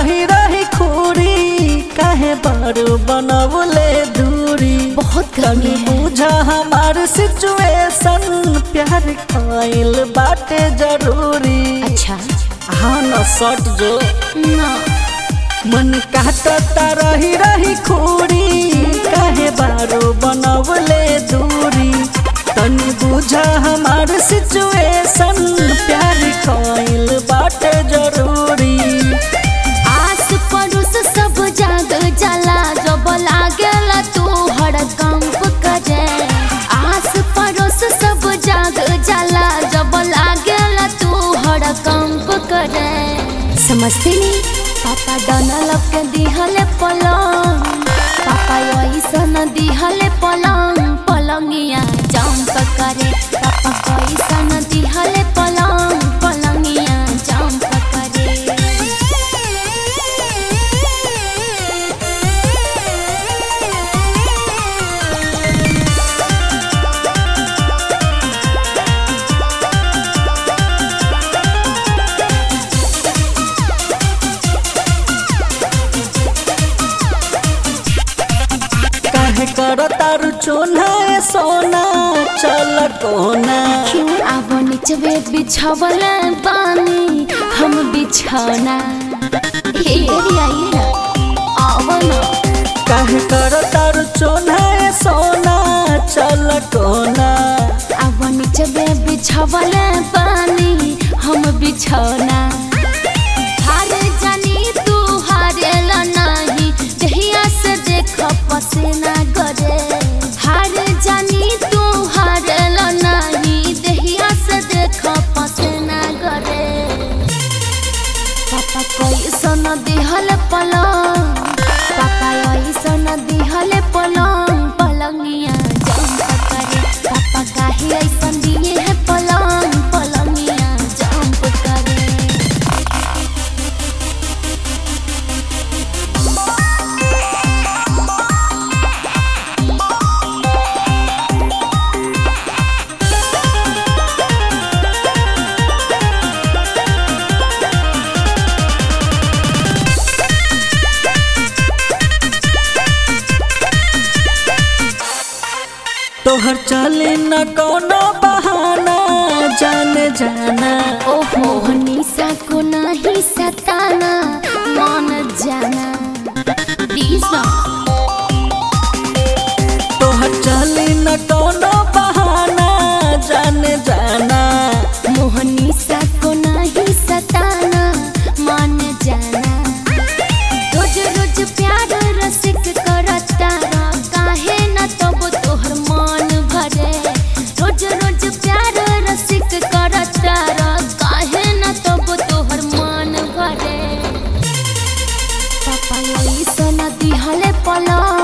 रही रही खूरी काहे बारू बनवले दूरी बहुत तनी गर्मी है बुझा हमार सिचुएशन प्यार कइल बाटे जरूरी अच्छा हाँ न सट जो ना मन काटता रही रही खूरी काहे बारू बनवले दूरी तनी बुझा हमार सिचुएशन प्यार कइल बाटे जरूरी आस पड़ोस सब जाग जाला जब लागेला तू हड़कंप करे आस पड़ोस सब जाग जाला जब लागेला तू हड़कंप करे समझते नहीं पापा डनल के दिहले पलंग पापा ऐसन दिहले पलंग पलंगिया जंप करे पापा कैसन दिहले पलंग पलंगिया जंप करे काहे कर तारू चोना ए सोना चल कोना क्यों अब नीचवे बिछावल बानी हम बिछौना हे तेरी आई है आव ना काहे कर तारू चोना ए सोना चल कोना अब नीचवे बिछावल बानी हम बिछौना हार जानी तू हारेल नहीं दहिया से देख पसीना गरे हार जानी तू हारेल नहीं दहिया से देख पसीना गरे पापा कैसन दिहल पलंग पापा ऐसन दिहल पलंग पलंगिया जंप करे पापा काहे ऐसन दिए है पलंग पलंगिया जंप करे तोहर चले न कोनो बहाना जाने जाना ओहो निशा को नहीं सताना मान जाना प्लीज ना तोहर चले न कोनो बहाना जाने जाना मोहनी सा को नहीं सताना मान जाना रोज रोज प्यार रसिक करता रह, काहे न तब तोहर मन भरे रोज रोज प्यार रसिक करता रह, काहे न तब तोहर मन भरे पापा ऐसन दिहले पलंग